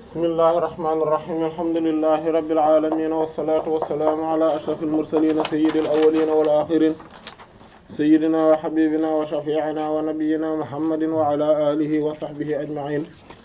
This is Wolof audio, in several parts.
bismillahi irrahmani irrahim alhamdulillahi rabbil alamin wassalatu wassalamu ala ashrafil mursalin sayyidil awwalin wal akhirin sayyidina wa habibina wa shafi'ina wa nabiyyina muhammadin wa ala alihi wa sahbihi ajma'in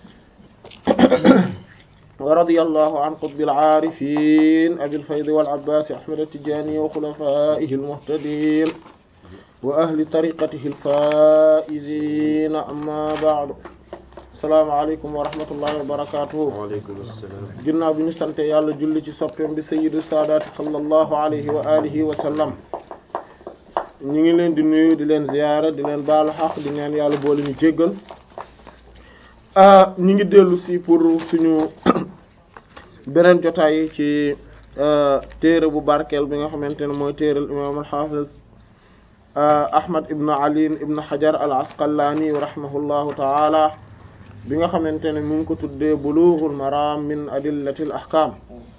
wa radiyallahu an qutbil aarifin abil faydi wal abbas ahmad at-tijani wa khulafaihi al-muhtadin wa ahli tariqatihi al-faizin amma ba'du asalaamaaleykum wa rahmatullahi wa barakatuhu waaleykum salaam ginnaaw bi ñu sante yàlla julli ci soppeem bi sayyidu saadaati sallallahu alayhi wa alihi wa sallam ñu ngi leen di nuyu di leen ziyaara di leen baalu xaq di ñaan yàlla boole ñu jéggal ñu ngi dellu si pour suñu beneen jotaay ci téere bu barkeel bi nga xamante ne mooy téeral imaam al-hafiz ahmad ibn ali ibn hajar al asqalani rahimahullahu taala bi nga xamante ne mu ngi ko tuddee bulughul maram min adillatil ahkam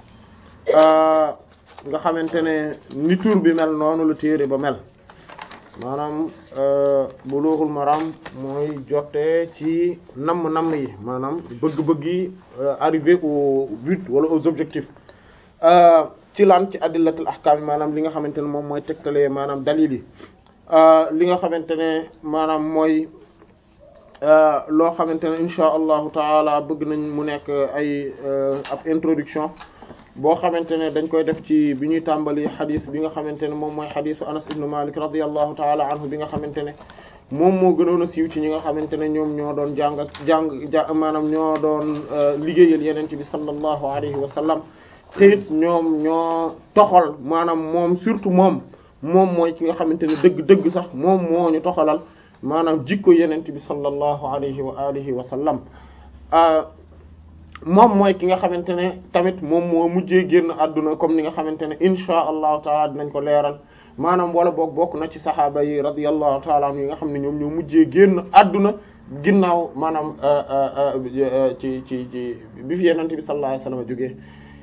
nga xamante ne ni tur bi mel noonu la téere ba mel maanaam bulughul maram mooy jotee ci namm-namm yi maanaam bëgg-bëgg yi arriver au but wala aux objectifs ci lan ci adillatil ahkam yi maanaam li nga xamante ne moom mooy tegtalee maanaam dalil yi li nga xamante ne maanaam mooy loo xamante ne insha allahu taala bëgg nañ mu nekk ay ab introduction boo xamante ne dañ koy def ci bi ñuy tàmbali xadis bi nga xamante ne moom mooy xadisu anas ibnu malik radiallahu taala anhu bi nga xamante ne moom moo gënoon a siiw ci ñi nga xamante ne ñoom ñoo doon jàng ak jàng ja maanaam ñoo doon liggéeyal yeneen ci bi sallallahu alayhi wa sallam te it ñoom ñoo toxal maanaam moom surtout moom moom mooy ki nga xamante ne dëgg-dëgg sax moom moo ñu toxalal maanaam jikko yenent bi sallallahu alayhi wa alihi wa sallam moom mooy ki nga xamante ne tamit moom moo mujjee génn àdduna comme ni nga xamante ne insha allahu taala dinañ ko leeral maanaam wala boog bokk na ci saxaaba yi radiyallahu taala anhu yi nga xam ne ñoom ñoo mujjee génn àdduna ginnaaw maanaam ci ci ci bi fi yenent bi sallallahu alayhi wa sallam jógee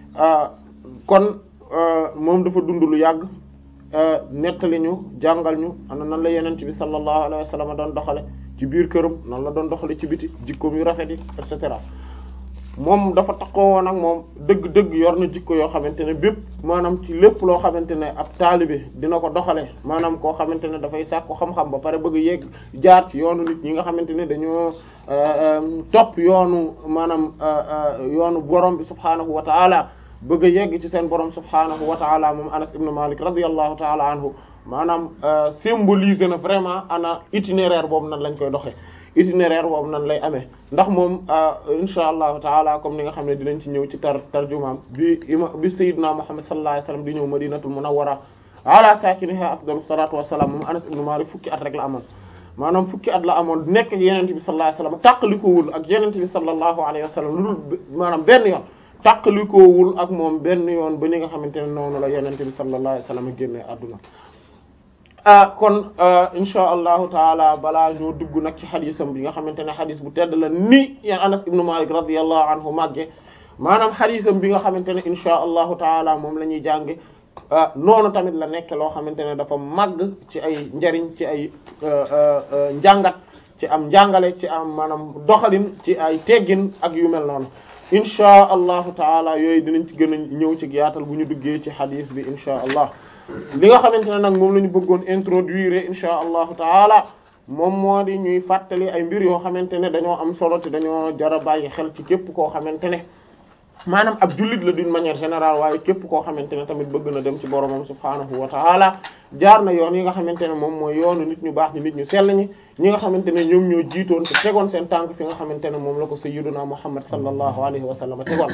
kon moom dafa dund lu yàgg nettali ñu jàngal ñu ana nan la yenent bi sallallahu alayhi wa sallam doon doxale ci biir këram nan la doon doxale ci biti jikkoom yu rafet yi et cetera moom dafa takkoo woon ak moom dëgg-dëgg yor na jikko yoo xamante ne bépp maanaam ci lépp loo xamante ne ab taalibe dina ko doxale maanaam koo xamante ne dafay sàkku xam-xam ba pare bëgg yegg jaar ci yoonu nit ñi nga xamante ne dañoo topp yoonu maanaam yoonu borom bi subhaanahu wa taala bëgg a yegg ci seen borom subhaanahu wa taala moom Anas ibn Malik radiyallahu taala anhu maanaam symboliser na vraiment ana itinéraire boobu nan lañ koy doxee itinéraire boobu nan lay amee ndax moom insha allahu taala comme ni nga xam ne dinañ ci ñëw ci tar tarjumaam bi ima bi sayyidina Muhammad sallallahu alayhi wasallam di ñëw madinatul munawwara ala sakiniha afdalu salatu wassalam moom Anas ibn Malik fukki at rek la amoon maanaam fukki at la amoon nekk ak yenente bi sallallahu alayhi wasallam tàqalikoowul ak yenente bi sallallahu alayhi wasallam lu dul maanaam benn yoon tàqalikoowul ak moom benn yoon ba ni nga xamante ne noonu la yenente bi sallallahu alayhi wasallam génne àdduna ah kon insha allahu taala balaa ñoo dugg nag ci xadisam bi nga xamante ne xadis bu tedd la ni ya Anas ibnu Malik radiyallahu anhu màgge maanaam xadisam bi nga xamante ne insha allahu taala moom la ñuy jànge noonu tamit la nekk loo xamante ne dafa màgg ci ay njariñ ci ay njàngat ci am njàngale ci am maanaam doxalin ci ay teggin ak yu mel noonu insha allahu taala yooyu dinañ ci gën a ñëw ci yaatal bu ñu duggee ci xadis bi insha allah li nga xamante ne nag moom la ñu bëggoon introduire insha allahu taala moom moo di ñuy fàttali ay mbir yoo xamante ne dañoo am solo te dañoo jara bàyyi xel ci képp koo xamante ne maanaam ab jullit la d'une manière générale waaye képp koo xamante ne tamit bëgg na dem ci boromam subhaanahu wa taala jaar na yoon yi nga xamante ne moom mooy yoonu nit ñu baax ñi nit ñu sell ñi ñi nga xamante ne ñoom ñoo jiitoon te tegoon seen tànk fi nga xamante ne moom la ko sayyiduna muhammad sallallahu alayhi wa sallam tegoon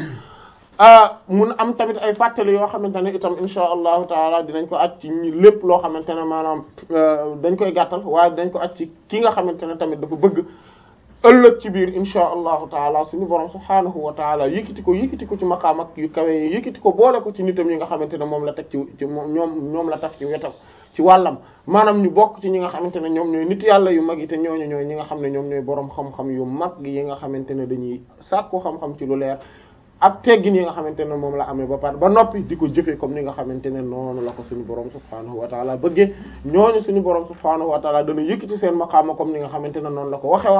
mun am tamit ay fàttali yoo xamante ne itam insha allahu taala dinañ ko aj ci lépp loo xamante ne maanaam dañ koy gàttal waaye dañ ko aj ci ki nga xamante ne tamit dafa bëgg ëllëg ci biir insha allahu taala suñu borom subhaanahu wa taala yëkkati ko yëkkati ko ci maqaam ak yu kawe yi yëkkati ko boole ko ci nitam yi nga xamante ne moom la teg ci ci moom ñoom ñoom la taf ci wetam ci wàllam maanaam ñu bokk ci ñi nga xamante ne ñoom ñooy nit yàlla yu mag yi te ñooñu ñooy ñi nga xam ne ñoom ñooy borom xam-xam yu mag yi nga xamante ne dañuy sàkku xam-xam ci lu leer ak teggin yi nga xamante ne moom la amee ba pare ba noppi di ko jëfee comme ni nga xamante ne noonu la ko suñu borom subhaanahu wa taala bëggee ñooñu suñu borom subhaanahu wa taala dana yëkkati seen maqaama comme ni nga xamante ne noonu la ko waxe woon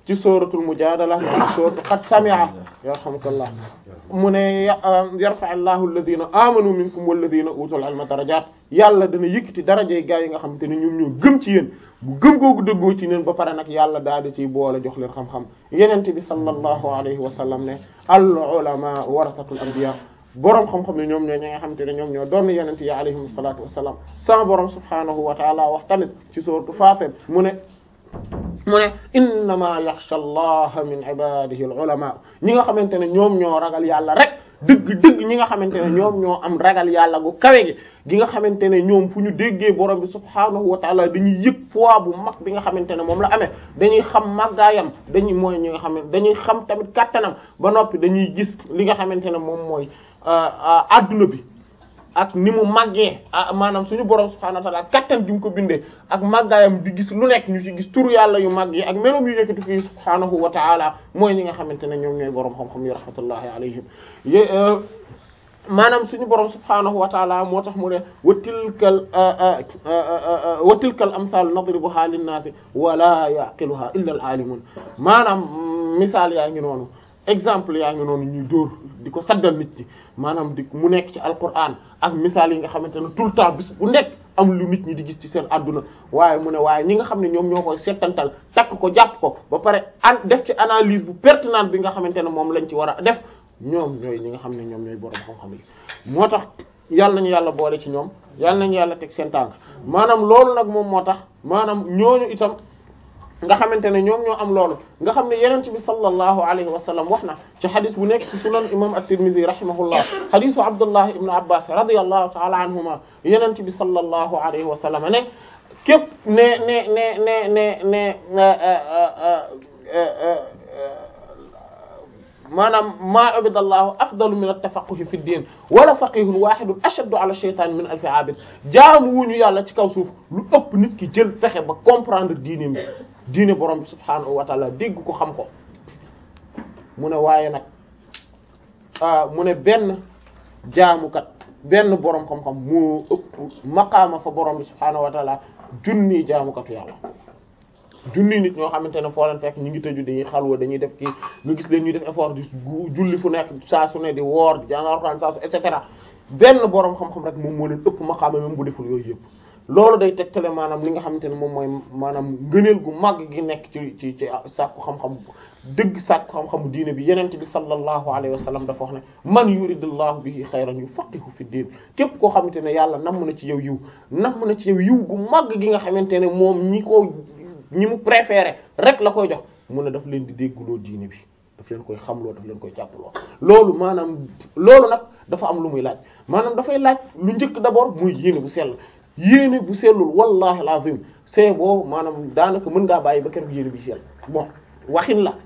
ci suratul mujadala ci suratu qad sami'a yarhamukallah mu ne yarfa allahu alladhina amanu minkum walladhina utul ilma darajat yàlla dana yëkkati darajey gaa yi nga xamante ne ñoom ñoo gëm ci yéen bu gëm googu dëggoo ci neen ba pare nag yàlla daal di ciy boole jox leen xam-xam yenente bi sallallahu alayhi wa sallam ne al ulama warasatul anbiya boroom xam-xam ne ñoom ñoo ñi nga xamante ne ñoom ñoo doon yenente yi alayhim salatu wassalam sama boroom subhanahu wa taala wax tamit ci sourate Fatir mu ne mu ne innama yaxsha allaha min ibadihi al ulama ñi nga xamante ne ñoom ñoo ragal yàlla rek dëgg dëgg ñi nga xamante ne ñoom ñoo am ragal yàlla gu kawe gi gi nga xamante ne ñoom fu ñu déggee borom bi subhaanahu wa taala dañuy yëg poids bu mag bi nga xamante ne moom la amee dañuy xam màggaayam dañuy mooy ñi nga xam ne dañuy xam tamit kàttanam ba noppi dañuy gis li nga xamante ne moom mooy adduna bi ak ni mu màggee maanaam suñu borom subhaanahu wa taala kattan gi mu ko bindee ak màggaayam di gis lu nekk ñu ci gis turu yàlla yu màgg yi ak melom yu yëkkati fii subhaanahu wa taala mooy ñi nga xamante ne ñoom ñooy borom xam-xam yi rahmatullahi alayhim maanaam suñu borom subhaanahu wa taala moo tax mu ne wa tilkal wa tilkal amsal nadribuha linnaasi wala yaqiluha illa al alimun maanaam misaal yaa ngi noonu exemple yaa ngi noonu ñuy dóor di ko saddal nit ñi maanaam di mu nekk ci alquran ak misaal yi nga xamante ne tout le temps bis bu nekk am lu nit ñi di gis ci seen adduna waaye mu ne waaye ñi nga xam ne ñoom ñoo koy settantal takk ko jàpp ko ba pare an def ci analyse bu pertinente bi nga xamante ne moom lañ ci war a def ñoom ñooy ñi nga xam ne ñoom ñooy borom xam-xam yi moo tax yàlla nañu yàlla boole ci ñoom yàlla nañu yàlla teg seen tànk maanaam loolu nag moom moo tax maanaam ñooñu itam nga xamante ne ñoom ñoo am loolu nga xam ne yenent bi sallallahu alayhi wa sallam wax na ci xadis bu nekk ci sunan imam at-Tirmidhi rahimahullah xadisu Abdullah ibn Abbas radiyallahu ta'ala anhuma yenent bi sallallahu alayhi wa sallam ne képp ne ne ne ne ne ne maanaam maa abidallahu afdalu min at-tafaqquhi fi ddin wala faqihun wahidun ashaddu ala shaytan min alfi abid jaamu wuñu yàlla ci kaw suuf lu ëpp nit ki jël fexe ba comprendre diine mi diine borom bi subhaanahu wa taala dégg ko xam ko mu ne waaye nag mu ne benn jaamukat benn borom xam-xam moo ëpp maqaama fa borom bi subhaanahu wa taala junni jaamukatu yàlla junni nit ñoo xamante ne foo leen fekk ñu ngi tëju dañuy xalwa dañuy def kii nga gis leen ñuy def effort di julli fu nekk saa su ne di woor di jàng Alxuraan saa su et cetera benn borom xam-xam rek moom moo leen ëpp maqaama même bu deful yooyu yëpp. loolu day tegtale maanaam li nga xamante ne moom mooy maanaam ngëneel gu màgg gi nekk ci ci ci sàkku xam-xam dëgg sàkku xam-xamu diine bi yenent bi sallallahu alayhi wa sallam dafa wax ne man yuridullahu bihi xayran yufaqihu fi diin képp koo xamante ne yàlla namm na ci yow yiw namm na ci yow yiw gu màgg gi nga xamante ne moom ñi ko ñi mu préféré rek la koy jox mu ne daf leen di dégguloo diine bi daf leen koy xamloo daf leen koy jàppaloo loolu maanaam loolu nag dafa am lu muy laaj maanaam dafay laaj lu njëkk d'abord muy yéene bu sell yéene bu sellul wallahi alazim c'est boo maanaam daanaka mën ngaa bàyyi ba keroog yéene bi sell bon waxin la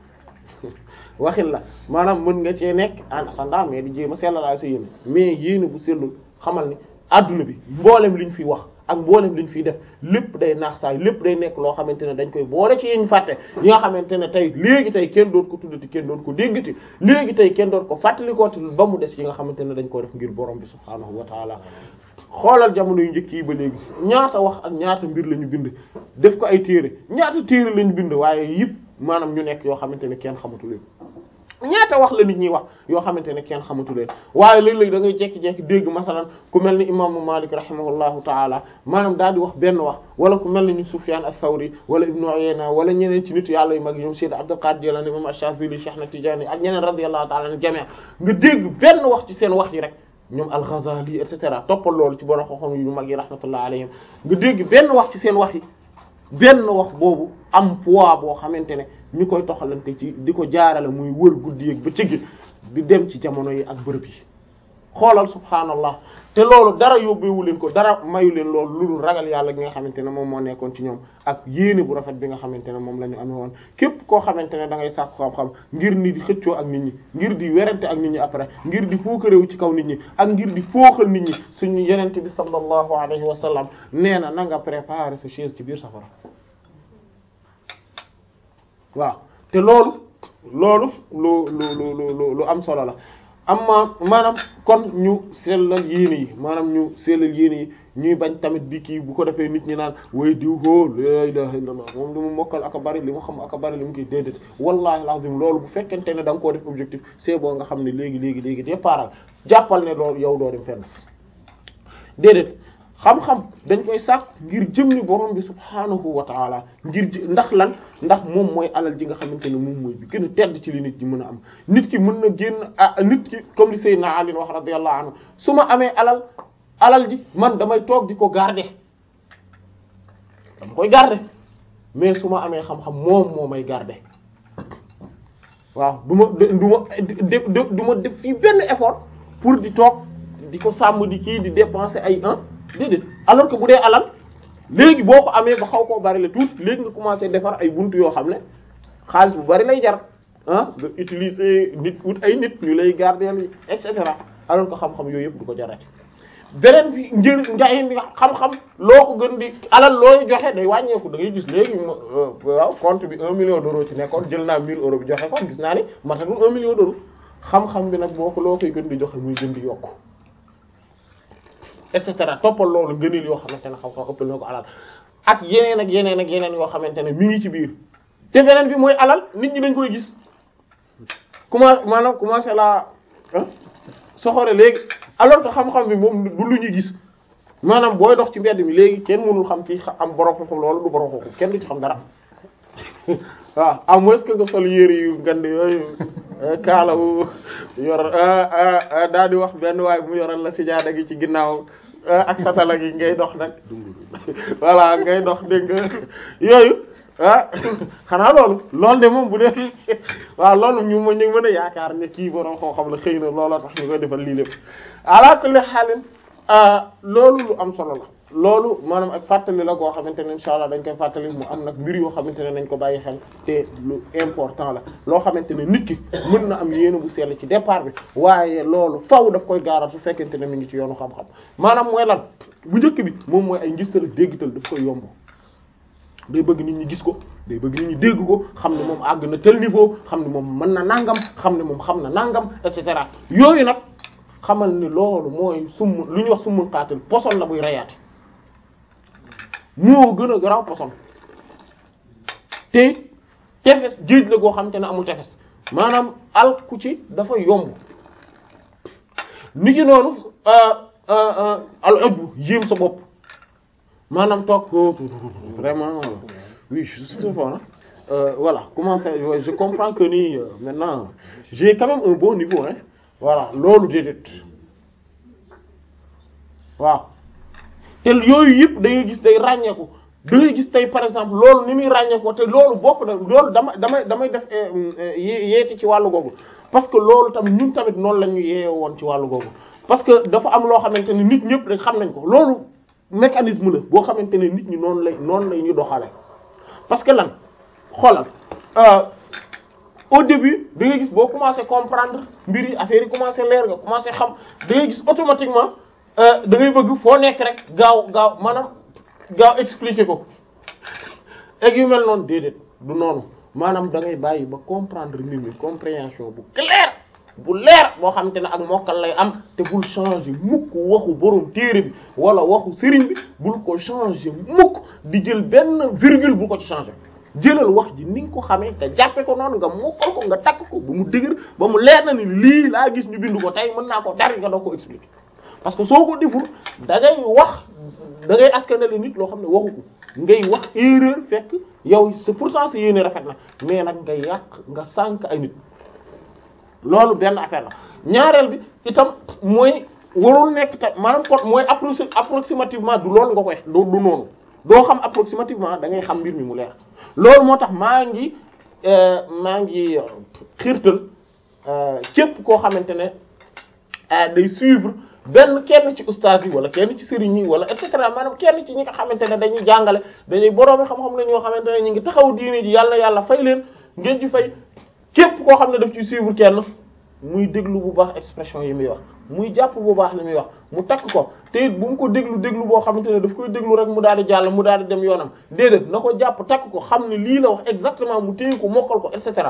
waxin la maanaam mën nga cee nekk en attendant mais di jéem a sellalaa sa yéene mais yéene bu sellul xamal ni adduna bi mboolem liñ fiy wax ak mboolem liñ fiy def lépp day naax saay lépp day nekk loo xamante ne dañ koy boole ci yiñ fàtte yi nga xamante ne tey léegi tey kenn doot ko tuddati kenn doot ko déggati léegi tey kenn doot ko fàttalikooti ba mu des yi nga xamante ne dañ ko def ngir borom bi subhaanahu wa taala xoolal jamono yu njëkk yi ba léegi ñaata wax ak ñaata mbir la ñu bind def ko ay téere ñaata téere la ñu bind waaye yëpp maanaam ñu nekk yoo xamante ne kenn xamatu leen ñaata wax la nit ñi wax yoo xamante ne kenn xamatu leen waaye léeg-léeg da ngay jekki-jekki dégg masalan ku mel ni imaamu Malik rahimahullahu taala maanaam daal di wax benn wax wala ku mel ni ñu Sufyan as-Sawri wala Ibnu Uyayna wala ñeneen ci nitu yàlla yu mag yi ñoom Sayyid Abdul Qadir Jilani imam Ash-Shazili Cheikh na Tidiane ak ñeneen radiyallahu taala an jami' nga dégg benn wax ci seen wax yi rek ñoom al-Ghazali et cetera toppal loolu ci borom xam-xam yu mag yi rahmatullah alayhim nga dégg benn wax ci seen wax yi benn wax boobu am poids boo xamante ne ñu koy toxalante ci di ko jaarale muy wër guddi ak bëccëg di dem ci jamono yi ak bërëb yi xoolal subhaanallah te loolu dara yóbbeewu leen ko dara mayu leen loolu lu dul ragal yàlla gi nga xamante ne moom moo nekkoon ci ñoom ak yéene bu rafet bi nga xamante ne moom la ñu amee woon képp koo xamante ne da ngay sàkku xam-xam ngir ni di xëccoo ak nit ñi ngir di werante ak nit ñi après ngir di fookaréewu ci kaw nit ñi ak ngir di fooxal nit ñi suñu yenente bi sallallahu alayhi wa sallam nee na na nga préparer sa chaise ci biir safara waaw te loolu loolu lu lu lu lu lu am solo la amma maanaam kon ñu sellal yéene yi maanaam ñu sellal yéene yi ñuy bañ tamit di kii bu ko defee nit ñi naan way diw hoo la ilaha illallah moom li mu mokkal aka bari li mu xam aka bari li mu koy déedéet wallahi lazim loolu bu fekkente ne da nga koo def objectif c'est bon nga xam ne léegi léegi léegi déparal jàppal ne loolu yow doo dem fenn déedéet xam-xam dañ koy sàkk ngir jëmmi borom bi subhaanahu wa taala ngir ji ndax lan ndax moom mooy alal ji nga xamante ne moom mooy bi gën a tedd ci li nit ñi mën a am nit ki mën na génn ah nit ki comme li Seydina Ali wax radiyallahu anhu su ma amee alal alal ji man damay toog di ko garder dama koy garder mais su ma amee xam-xam moom moo may garder waaw du ma du ma du ma def fii benn effort pour di toog di ko sàmm di kii di dépenser ay un déedéet alors que bu dee alal léegi boo ko amee ba xaw koo bari la tuuti léegi nga commencé defar ay buntu yoo xam ne xaalis bu bari lay jar ah nga utiliser nit wut ay nit ñu lay garder et cetera alors que xam-xam yooyu yëpp du ko jarati beneen bi njëriñ njaay bi xam-xam loo ko gën di alal looy joxe day wàññeeku da ngay gis léegi waaw compte bi un million d'euros ci nekkoon jël naa mille euros bi joxe ko gis naa ni matatul un million d'euros xam-xam bi nag boo ko loo koy gën di joxe muy gën di yokku et cetera toppal loolu gënil yoo xamante ne xam-xam ëppal na ko alal ak yeneen ak yeneen ak yeneen yoo xamante ne mi ngi ci biir te beneen bi mooy alal nit ñi dañ koy gis comment maanaam commencé la soxore léegi alors que xam-xam bi moom du lu ñuy gis maanaam booy dox ci mbedd mi léegi kenn mënul xam ci am borom xam loolu du borom xam kenn du ci xam dara waaw à moins que nga sol yére yu ngand yooyu kaalawu yor daal di wax benn waay mu yoral la sijaada gi ci ginnaaw ak satala gi ngay dox nag voilà ngay dox dégg nga yooyu ah xanaa loolu loolu de moom bu dee waaw loolu ñu ma ñu mën a yaakaar ne kii borom koo xam la xëy na looloo tax ñu koy defal lii lépp ala kulli xaalin loolu lu am solo la loolu maanaam ak fàttali la koo xamante ne insha allah dañ koy fàttali mu am nag mbir yoo xamante ne nañ ko bàyyi xel te lu important la loo xamante ne nit ki mën na am yéene bu sell ci départ bi waaye loolu faw daf koy gaaral su fekkente ne mi ngi ci yoonu xam-xam maanaam mooy lan bu njëkk bi moom mooy ay ngistal ak déggtal daf koy yomb day bëgg nit ñi gis ko day bëgg nit ñi dégg ko xam ne moom àgg na tel niveau xam ne moom mën na nangam xam ne moom xam na nangam et cetera yooyu nag xamal ni loolu mooy summ lu ñuy wax summul xaatil poson la buy reyaate moo gën a garaaw poson te tefes géej la goo xam te ne amul tefes maanaam alku ci dafa yomb ni ki noonu al ëbb yéem sa bopp maanaam toog vraiment oui je suis fort euh, voilà comment ça je comprends que ni euh, maintenant j'ai quand même un bon niveau hein voilà loolu déedéet waaw te yooyu yëpp da ngay gis day ràññeeku da ngay gis tey par exemple loolu ni muy ràññeekoo te loolu bokk na loolu dama damay damay def yeeti ci wàllu googu parce que loolu tamit ñun tamit noonu la ñu yeeye woon ci wàllu googu parce que dafa am loo xamante ne nit ñëpp rek xam nañ ko loolu mécanisme la boo xamante ne nit ñi noonu lay noonu lay ñu doxale parce que lan xoolal au début da ngay gis boo commencé comprendre mbir yi affaire yi commencé leer nga commencé xam da ngay gis automatiquement da ngay bëgg foo nekk rek gaaw gaaw maanaam gaaw expliquer ko ak yu mel noonu déedéet du noonu maanaam da ngay bàyyi ba comprendre mbir mi compréhension bu clair bu leer boo xamante ne ak mokkal lay am te bul changer mukk waxu borom téere bi wala waxu sëriñ bi bul ko changer mukk di jël benn virgule bu ko ci changer jëlal wax ji ni nga ko xamee nga jàppe ko noonu nga mokkal ko nga takk ko ba mu dëgër ba mu leer na ni lii laa gis ñu bind ko tey mën naa ko dari nga doo ko expliquer parce que soo ko deful da ngay wax da ngay askanale nit loo xam ne waxu ko ngay wax erreur fekk yow c'est pourtant sa yéene rafet na mais nag nga yàq nga sànk ay nit loolu benn affaire la ñaareel bi itam mooy warul nekk ta maanaam kon mooy approxi approximativement du loolu nga koy du du noonu doo xam approximativement da ngay xam mbir mi mu leer loolu moo tax maa ngi maa ngi xiirtal képp koo xamante ne day suivre benn kenn ci ustaas yi wala kenn ci sëriñ yi wala et cetera maanaam kenn ci ñi nga xamante ne dañuy jàngale dañuy boroomi xam-xam la ñoo xamante ne ñu ngi taxaw diine ji yàlla yàlla fay leen ngeen ci fay képp koo xam ne daf ci suivre kenn muy déglu bu baax expression yi muy wax muy jàpp bu baax li muy wax mu takk ko te it bu mu ko déglu déglu boo xamante ne daf koy déglu rek mu daal di jàll mu daal di dem yoonam déedéet na ko jàpp takk ko xam ne lii la wax exactement mu téye ko mokkal ko et cetera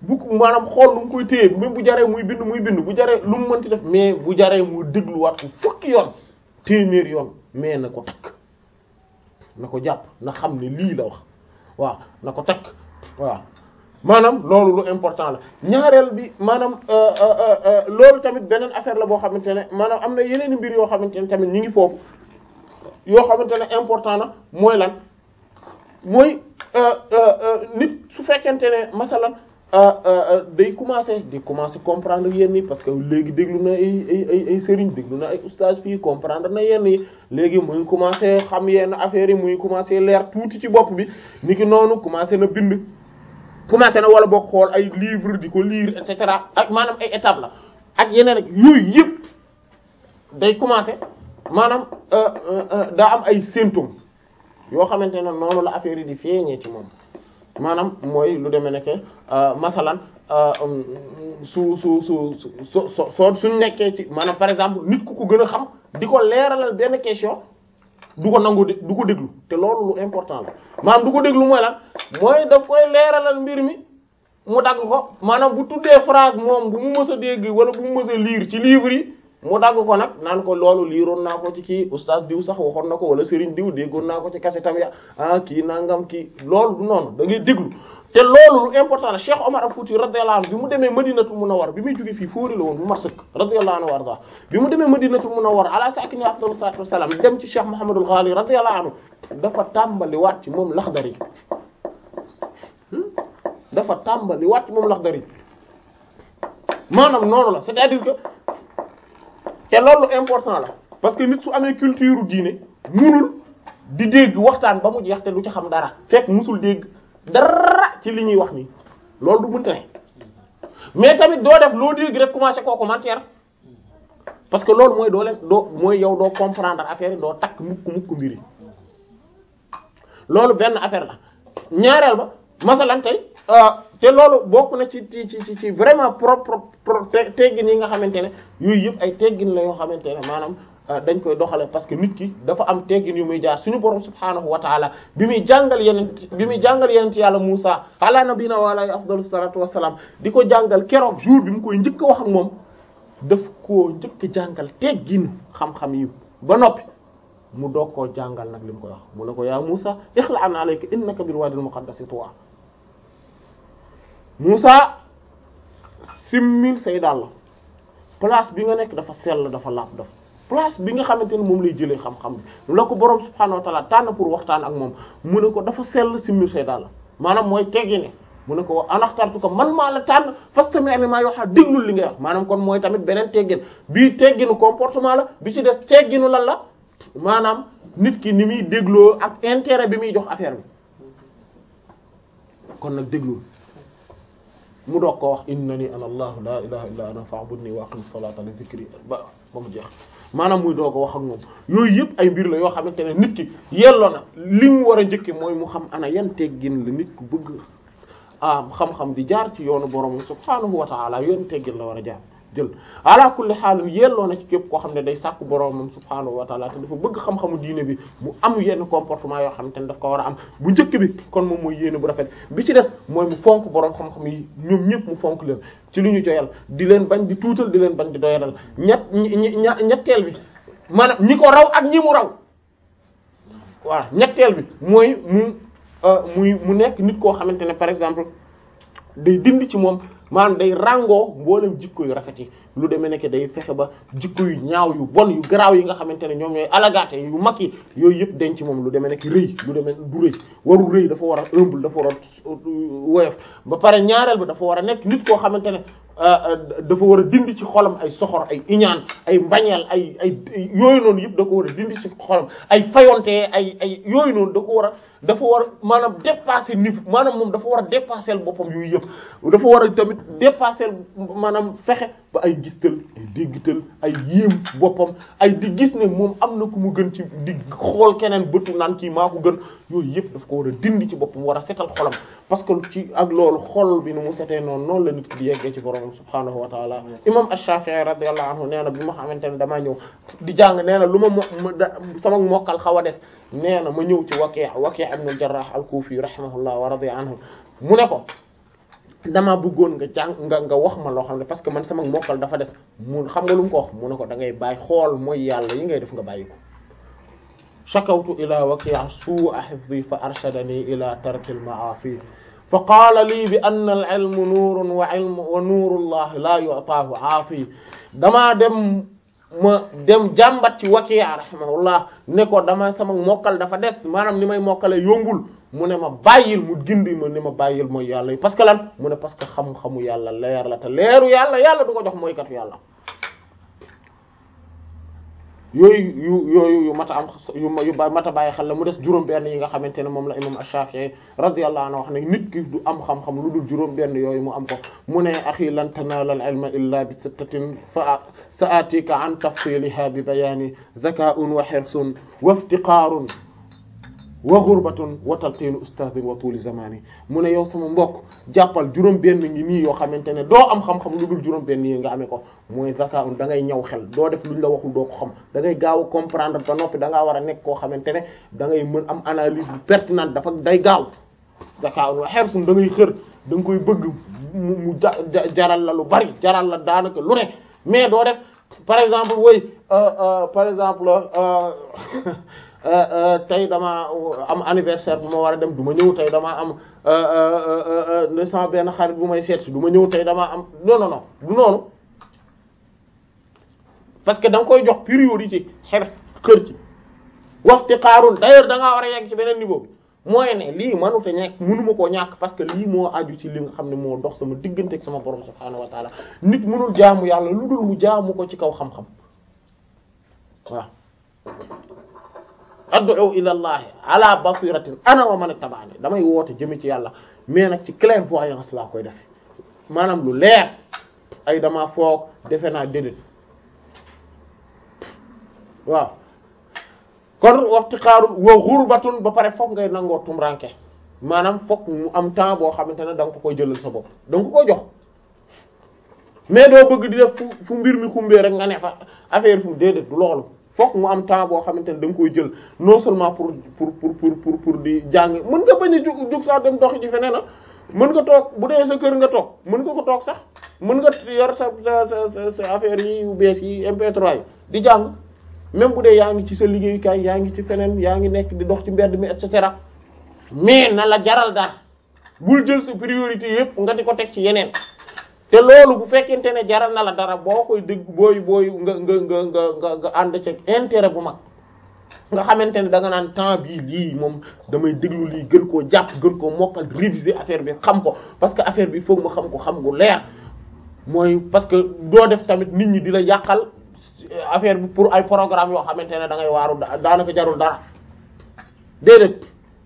bu maanaam xool lu mu koy téye même bu jaree muy bind muy bind bu jaree lu mu mënti def mais bu jaree mu dégluwaat ko fukki yoon téeméer yoon mais na ko takk na ko jàpp na xam ne lii la wax waaw na ko takk waaw maanaam loolu lu important la ñaareel bi maanaam loolu tamit beneen affaire la boo xamante ne maanaam am na yeneen mbir yoo xamante ne tamit ñi ngi foofu yoo xamante ne important na mooy lan mooy nit su fekkente ne masalan day commencer di commencer comprendre yenn yi parce que léegi déglu na ay ay ay ay sëriñ déglu na ay oustaz fii comprendre na yenn yi léegi muy commencer xam yenn affaires yi muy commencer leer tuuti ci bopp bi niki noonu commencer na bind commencé na wala boo xool ay livre di ko lire et cetera ak maanaam ay étapes la ak yeneen ak yooyu yëpp day commencé maanaam daa am ay symptômes yoo xamante ne noonu la affaire yi di feeñee ci moom maanaam mooy lu demee nekk masalan su su su su soo suñ nekkee ci maanaam par exemple nit ku ko gën a xam di ko leeralal benn question du ko nangu du ko déglu te loolu lu important la maanaam du ko déglu mooy lan mooy daf koy leeralal mbir mi mu dagg ko maanaam bu tuddee phrase moom bu mu mës a dégg wala bu mu mës a lire ci livre yi mu dagg ko nag naan ko loolu liiroon naa ko ci kii oustaz diw sax waxoon na ko wala Serigne diw déggoon naa ko ci kase tam ya ah kii nangam kii loolu du noonu da ngay déglu te loolu lu important la Cheikh Omar al-Fouti radiyallahu anhu bi mu demee Madinatul Munawwar bi muy jóge fii fóori la woon bu mar sëkk radiyallahu anhu warda bi mu demee Madinatul Munawwar ala sakini afdalu salatu wassalam dem ci Cheikh Muhammadul Ghali radiyallahu anhu dafa tàmbali waat ci moom Laxdari dafa tàmbali waat ci moom Laxdari maanaam noonu la c'est-à-dire que te loolu important la parce que nit su amee culture diine munul di dégg waxtaan ba mu jeex te du ci xam dara fekk musul dégg dara ci li ñuy wax nii loolu du mënta ne mais tamit doo def loo dégg rek commencer koo commentaire parce que loolu mooy doo leen doo mooy yow doo comprendre affaire yi doo takk mukk mukk mbir yi loolu benn affaire la ñaareel ba masalan tey te loolu bokk na ci ci ci ci vraiment pro pro teggin yi nga xamante ne yooyu yëpp ay teggin la yoo xamante ne maanaam dañ koy doxale parce que nit ki dafa am teggin yu muy jaar suñu borom subhaanahu wa taala bi muy jàngal yeneen bi muy jàngal yeneen ci yàlla Musa ala nabina wa alayhi afdalu salatu wassalam di ko jàngal keroog jour bi mu koy njëkk a wax ak moom daf koo njëkk a jàngal teggin xam-xam yi ba noppi mu doog koo jàngal nag li mu koy wax mu ne ko yaa Musa ixla'an alayka innaka bil wadil muqaddasi tuwa Musa simmil say dàll place bi nga nekk dafa sell dafa laab dafa place bi nga xamante ne moom lay jëlee xam-xam bi la ko borom subhaanahu wa ta'ala tànn pour waxtaan ak moom mu ne ko dafa sell simmil say dàll maanaam mooy teggi ne mu ne ko anaxtartu ko man maa la tànn fastami' limaa yuuhaa déglul li ngay wax maanaam kon mooy tamit beneen teggin bii tegginu comportement la bi ci des tegginu lan la maanaam nit ki ni muy dégloo ak intérêt bi muy jox affaire bi kon nag déglul mu doog ko wax innani ana allah la ilaha illa ana fa'budni wa aqim salata li dhikri ba ba mu jeex maanaam muy doog a wax ak moom yooyu yëpp ay mbir la yoo xamante ne nit ki yelloo na li mu war a njëkke mooy mu xam ana yan teggin la nit ku bëgg ah xam-xam di jaar ci yoonu borom subhaanahu wa ta'ala yan teggin la war a jaar jël ala kulli xaalim yelloo na ci képp koo xam ne day sàkku boromam subhaanahu wa ta'ala te dafa bëgg xam-xamu diine bi mu am yenn comportement yoo xamante ne daf ko war a am bu njëkk bi kon moom mooy yéene bu rafet bi ci des mooy mu fonk borom xam-xam yi ñoom ñëpp mu fonk leen ci lu ñu joyal di leen bañ di tuutal di leen bañ di doyadal ñett ñetteel bi maanaam ñi ko raw ak ñi mu raw voilà ñetteel bi mooy mu muy mu nekk nit koo xamante ne par exemple day dindi ci moom maanaam day ràngoo mboolem jikko yu rafet yi lu demee nekk day fexe ba jikko yu ñaaw yu bon yu garaaw yi nga xamante ne ñoom ñooy alagaate yu mag yi yooyu yëpp denc moom lu demee nekk rëy lu demee du rëy warul rëy dafa war a humble dafa war a woyof ba pare ñaareel ba dafa war a nekk nit koo xamante ne dafa war a dindi ci xolam ay soxor ay iñaan ay mbañeel ay ay yooyu noonu yëpp da ko war a dindi ci xolam ay fayonte ay ay yooyu noonu da ko war a dafa war a maanaam dépasser niveau maanaam moom dafa war a dépasser boppam yooyu yëpp dafa war a tamit dépasser maanaam fexe ba ay gistal ay déggital ay yéem boppam ay di gis ne moom am na ku mu gën ci di xool keneen bëtu naan kii maa ko gën yooyu yëpp daf ko war a dindi ci boppam war a setal xolam parce que ci ak loolu xol bi nu mu setee noonu noonu la nit ki di yeggee ci borom subhaanahu wa taala imam ash-Shafi'i radiyallahu anhu nee na bi ma xamante ne damaa ñëw di jàng nee na lu ma mo sama mokkal xaw a des nee na ma ñëw ci Waki' Waki' ibn al-Jarrah al-Kufi rahimahullah wa radiya anhu mu ne ko dama bëggoon nga jàng nga nga wax ma loo xam ne parce que man sama mokkal dafa des mu xam nga lu mu ko wax mu ne ko da ngay bàyyi xool mooy yàlla yi ngay def nga bàyyi ko shakawtu ila waqi'a su'a hifzi fa arshadani ila tarki al-ma'asi fa qaala lii bi anna al-ilmu nuurun wa ilmu wa nuurullahi la yu'taahu 'aasi damaa dem ma dem jàmbat ci waqi'a rahimahullah ne ko dama sama mokkal dafa des maanaam ni may mokkale yombul mu ne ma bàyyil mu gindi ma ni ma bàyyil mooy yàlla yi parce que lan mu ne parce que xam-xamu yàlla leer la te leeru yàlla yàlla du ko jox mooy katu yàlla yooyu yu yooyu yu mata am yu yu mata bàyyi xel la mu des juróom-benn yi nga xamante ne moom la imam Ash-Shafi'i radiyallahu anhu wax ne nit ki du am xam-xam lu dul juróom-benn yooyu mu am ko mu ne axi lan tanaala al-ilma illa bi sittatin fa sa'atika an tafsiliha bi bayani zaka'un wa hirsun wa iftiqarun wa ghurbatun wa talqinu ustadin wa tuuli zamani mu ne yow sama mbokk jàppal juróom benn ngi nii yoo xamante ne doo am xam-xam lu dul juróom benn yi nga amee ko mooy zaka un da ngay ñëw xel doo def luñ la waxul doo ko xam da ngay gaaw a comprendre ba noppi da ngaa war a nekk koo xamante ne da ngay mën am analyse bu pertinente dafa day gaaw zaka un wa hirsun da ngay xër da nga koy bëgg mu mu jaral la lu bari jaral la daanaka lu ne mais doo def par exemple woy par exemple tey dama am anniversaire bu ma war a dem du ma ñëw tey dama am ne sama benn xarit bu may seet si du ma ñëw tey dama am non non non du noonu parce que da nga koy jox priorité xer kër ci waxti xaarul d'ailleurs da ngaa war a yegg ci beneen niveau bi mooy ne lii mënut a ñàkk mënuma koo ñàkk parce que lii moo aju ci li nga xam ne moo dox sama diggante ak sama borom subhaanahu wa taala nit mënul jaamu yàlla lu dul mu jaamu ko ci kaw xam-xam waaw ad'u ila allahi ala basiratin ana wa man ittaba'ani damay woote jëme ci yàlla mais nag ci clairvoyance laa koy defe maanaam lu leer ay dama foog defe naa déedéet waaw kon waxti xaaru wa ghurbatun ba pare foog ngay nangoo tumranke maanaam foog mu am temps boo xamante ne da nga ko koy jëlal sa bopp da nga ko koy jox mais doo bëgg di def fu fu mbir mi xumbee rek nga ne fa affaire fu déedéet du loolu fokk mu am temps boo xamante ne da nga koy jël non seulement pour pour pour pour pour pour di jàng mën nga bañ a jug jug sax dem doxi ji feneen a mën nga toog bu dee sa kër nga toog mën nga ko toog sax mën nga yor sa sa sa sa affaire yi yu bees yi MP3 yi di jàng même bu dee yaa ngi ci sa liggéeyukaay yaa ngi ci feneen yaa ngi nekk di dox ci mbedd mi et cetera mais na la jaral daal bul jël sa priorité yépp nga di ko teg ci yeneen te loolu bu fekkente ne jaral na la dara boo koy dégg booy booy nga nga nga nga nga nga ànd ci intérêt bu mag nga xamante ne da nga naan temps bii lii moom damay déglu lii gën koo jàpp gën koo mokkal réviser affaire bi xam ko parce que affaire bi foog ma xam ko xam gu leer mooy parce que doo def tamit nit ñi di la yàqal affaire bi pour ay programme yoo xamante ne da ngay waaru daanaka jarul dara déedéet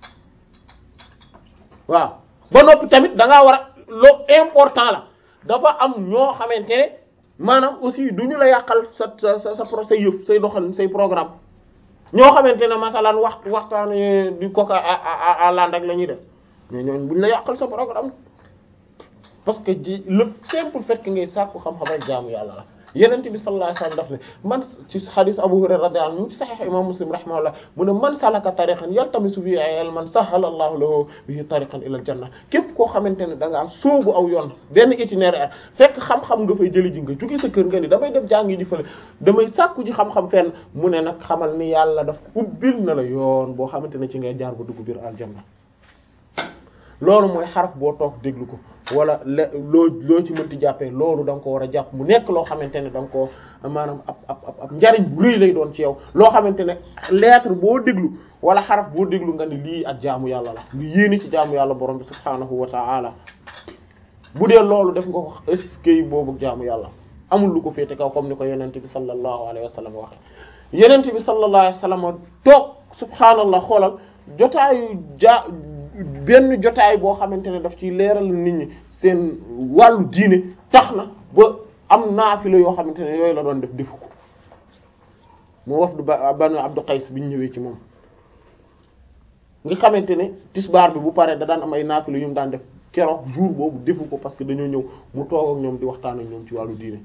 waaw ba noppi tamit da ngaa war a loo important la dafa am ñoo xamante ne maanaam aussi du ñu la yàqal sa sa sa sa say yëf say doxal say programme ñoo xamante ne masalan wax waxtaan di ko à land rek la ñuy def mais ñooñu buñ la yàqal sa programme parce que ji le simple fait que ngay sàkku xam-xam rek jaamu yàlla la yenent bi sallallahu alayhi wasallam daf ne man ci hadith Abu Hurayra radiyallahu anhu ci sahih imam Muslim rahimahullah mu ne man salaka tariqan yaltamisu fihi ilman sahala Allahu lahu bihi tariqan ila al-janna képp koo xamante ne da ngaa sóobu aw yoon benn itinéraire fekk xam-xam nga fay jëli ji nga jóge sa kër nga ni damay def jàngi ji fële damay sàkku ji xam-xam fenn mu ne nag xamal ni yàlla daf ubbil na la yoon boo xamante ne ci ngay jaar ba dugg biir aljanna loolu mooy xaraf boo toog déglu ko wala le loo loo ci mënti jàppee loolu da nga ko war a jàpp mu nekk loo xamante ne da nga ko maanaam ab ab ab njariñ bu rëy lay doon ci yow loo xamante ne lettre boo déglu wala xaraf boo déglu nga ni lii ak jaamu yàlla la nga yéene ci jaamu yàlla borom bi subhaanahu wa ta'ala bu dee loolu def nga ko eskay boobu jaamu yàlla amul lu ko féete kaw comme ni ko yenente bi sallallahu alayhi wa sallam waxe yenente bi sallallahu alayhi wa sallam toog subhaanallah xoolal jotaayu ja benn jotaay boo xamante ne daf ci leeral nit ñi seen wàllu diine tax na ba am naafila yoo xamante ne yooyu la doon def defu ko moo waf du ba banu Abdu Qays bi ñu ñëwee ci moom nga xamante ne tisbaar bi bu paree da daan am ay naafila yu mu daan def keroog jour boobu defu ko parce que dañoo ñëw mu toog ak ñoom di waxtaan ak ñoom ci wàllu diine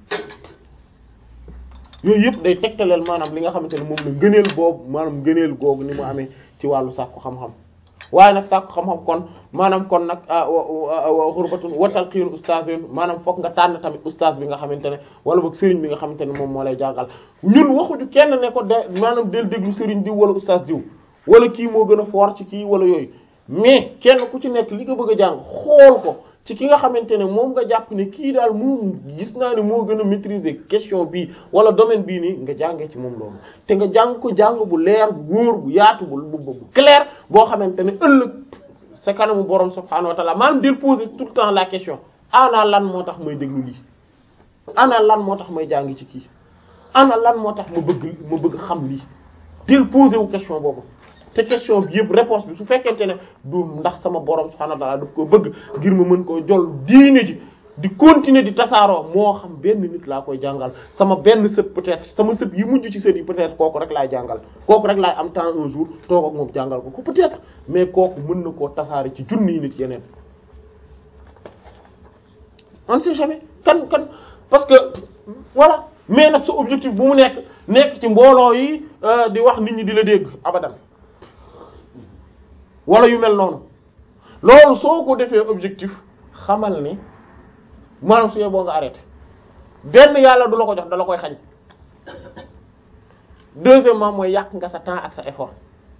yooyu yëpp day tegtaleel maanaam li nga xamante ne moom la ngëneel boobu maanaam ngëneel googu ni mu amee ci wàllu sàkku xam-xam waaye nag sàkku xam-xam kon maanaam kon nag xurbatun wa talqiin ustaazin maanaam fokk nga tànn tamit ustaaz bi nga xamante ne wala boog sëriñ bi nga xamante ne moom moo lay jàngal ñun waxuñu kenn ne ko de maanaam del déglu sëriñ diw wala ustaaz diw wala kii moo gën a fort ci kii wala yooyu mais kenn ku ci nekk li nga bëgg a jàng xool ko ci ki nga xamante ne moom nga jàpp ne kii daal moom gis naa ne moo gën a maîtriser question bii wala domaine bii nii nga jàngee ci moom loolu te nga jàng ko jàng bu leer bu wóor bu yaatu bu bu clair boo xamante ne ëllëg sa kanamu borom subhaanahu wa ta'ala maanaam del poser tout le temps la question ana lan moo tax may déglu lii ana lan moo tax may jàng ci kii ana lan moo tax ma bëgg ma bëgg xam lii del poser wu question boobu te question bi yëpp réponse bi su fekkente ne du ndax sama borom subhanahu wa ta'ala daf ko bëgg ngir ma mën koo jol diine ji di continuer di tasaaroo moo xam benn nit laa koy jàngal sama benn sët peut-être sama sët yi mujj ci sët yi peut-être kooku rek laay jàngal kooku rek laay am temps un jour toog ak moom jàngal ko ko peut-être mais kooku mën na koo tasaare ci junni nit yeneen on sait jamais kan kan parce que voilà mais nag sa objectif bu mu nekk nekk ci mbooloo yi di wax nit ñi di la dégg abadan wala yu mel noonu loolu soo ko defee objectif xamal ni maanaam suyee boo nga arrêté benn yàlla du la ko jox da la koy xañ deuxièmement mooy yàq nga sa temps ak sa effort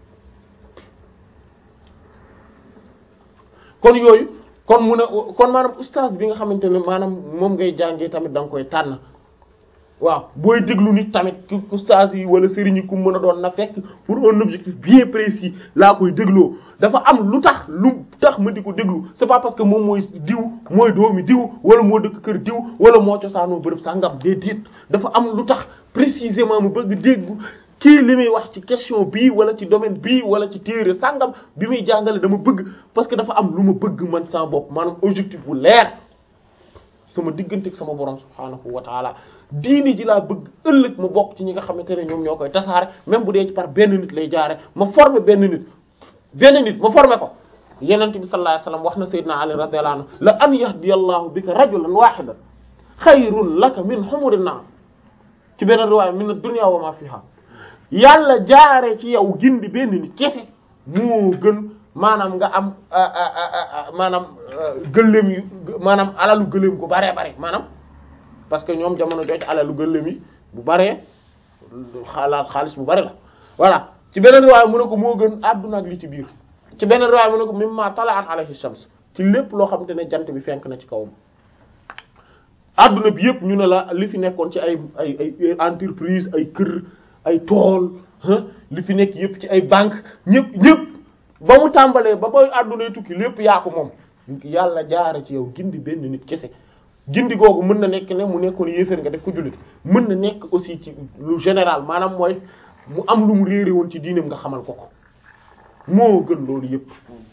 kon yooyu kon mu ne kon maanaam oustaz bi nga xamante ne maanaam moom ngay jàngee tamit da nga koy tànn waaw booy déglu nit tamit oustaz yi wala sëriñ yi ku mën a doon na fekk pour un objectif bien précis laa koy dégloo dafa am lu tax lu tax ma di ko déglu c'est pas parce que moom mooy diw mooy doomi diw wala moo dëkk kër diw wala moo cosaanoo bërëb sàngam déedéet dafa am lu tax précisément mu bëgg déggu kii li muy wax ci question bii wala ci domaine bii wala ci téere sàngam bi muy jàngale dama bëgg parce que dafa am lu ma bëgg man sama bopp maanaam objectif bu leer sama diggante ak sama borom subhaanahu wa taala diini ji laa bëgg ëllëg ma bokk ci ñi nga xamante ne ñoom ñoo koy tasaare même bu dee ci par benn nit lay jaare ma former benn nit benn nit ma former ko yenente bi sallallahu alayhi wasallam wax na sayyidina ali radiyallahu anhu la an yahdiyallahu bika rajulan wahidan xayrun laka min humurin na'am ci benn riwaaya min ad-dunya wa ma fiha yàlla jaare ci yow gindi benn nit kese moo gën maanaam nga am maanaam gëléem yu maanaam alalu gëléem gu baree bare maanaam parce que ñoom jamono jooju alalu gëléem yi bu baree xalaat xaalis bu bari la voilà ci beneen riwaaya mu ne ko moo gën àdduna ak li ci biir ci beneen riwaaya mu ne ko mimma tala'at alayhi shams ci lépp loo xamante ne jant bi fenk na ci kawam àdduna bi yëpp ñu ne la li fi nekkoon ci ay ay ay entreprise ay kër ay tool li fi nekk yëpp ci ay banque ñëpp ñëpp ba mu tàmbalee ba ba àddunay tukki lépp yaa ko moom yàlla jaare ci yow gindi benn nit kese gindi googu mën na nekk ne mu nekkoon yéeféer nga def ko jullit mën na nekk aussi ci lu général maanaam mooy mu am lu mu réere woon ci diinam nga xamal ko ko moo gën loolu yëpp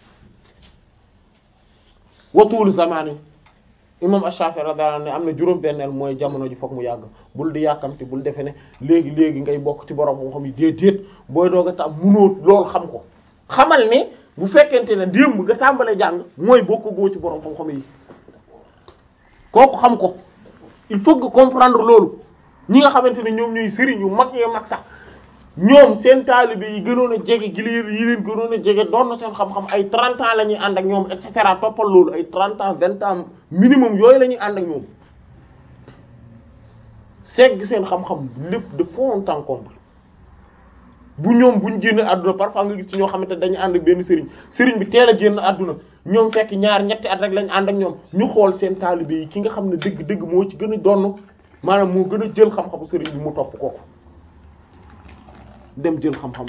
watul zamani imam Ash-Shafi'i radiyallahu anhu ne am na juróom benneel mooy jamono ji fokk mu yàgg bul di yàkkamti bul defe ne léegi léegi ngay bokk ci borom moo xam yi déedéet booy doog a tam munoo loolu xam ko xamal ne bu fekkente ne démb nga tàmbalee jàng mooy bokk goo ci borom xam-xam yi kooku xam ko il faut que comprendre loolu ñi nga xamante ne ñoom ñooy sëriñ yu mag yee mag sax ñoom seen taalibe yi gënoon a jege gi leen yi leen gënoon a jege doon na seen xam-xam ay 30 ans la ñuy ànd ak ñoom et cetera toppal loolu ay 30 ans 20 ans minimum yooyu la ñuy ànd ak ñoom segg seen xam-xam lépp de fond en comble bu ñoom buñ génn àdduna parfois nga gis ci ñoo xamante dañu ànd ak benn sëriñ sëriñ bi teel a génn àdduna ñoom fekk ñaar ñetti at rek lañ ànd ak ñoom ñu xool seen taalibe yi ki nga xam ne dëgg-dëgg moo ci gën a donn maanaam moo gën a jël xam-xamu sëriñ bi mu topp kooku dem jël xam-xam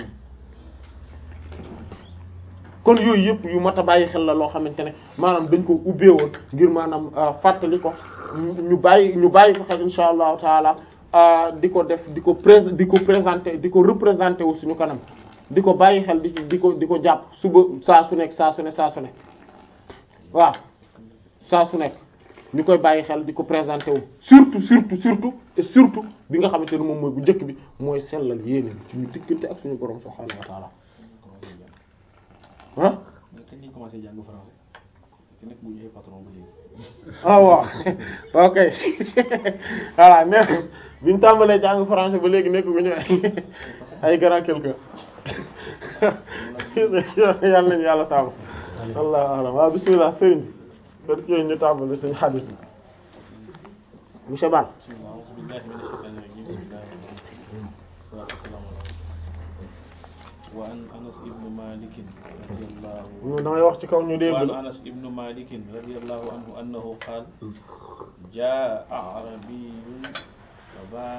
kon yooyu yëpp yu mat a bàyyi xel la loo xamante ne maanaam dañ ko ubbee woon ngir maanaam fàttali ko ñu bàyyi ñu bàyyi ko xel insha allahu taala di ko def di ko pré di ko présenter di ko représenter wu suñu kanam di ko bàyyi xel di di ko di ko jàpp suba saa su nekk saa su ne saa su ne waaw saa su nekk ñu koy bàyyi xel di ko présenter wu surtout surtout surtout et surtout bi nga xamante ne moom mooy bu njëkk bi mooy sellal yéene bi suñu diggante ak suñu borom subhaanahu wa ta'ala ah. kañ lañ commencé jàng français te nekk bu ñëwee patron ba léegi. ah waaw ok voilà mais bi ñu tàmbalee jàng français ba léegi nekk bu ñu ay grand quelqu'un yàlla nañu yàlla sàmm allah alam waaw bismillah sëriñ kon kii ñu tàmbali suñu xadis bi monsieur Ba bismillah a'uuzu billahi mina shaytaani rajiim bismillahi rahmaani rahiim salaatu wasalaamu ala wa an Anas ibn Malik radiyallahu damay wax ci kaw ñu dégg وعن la أنس بن مالك رضي الله عنه أنه قال جاء أعربي فباع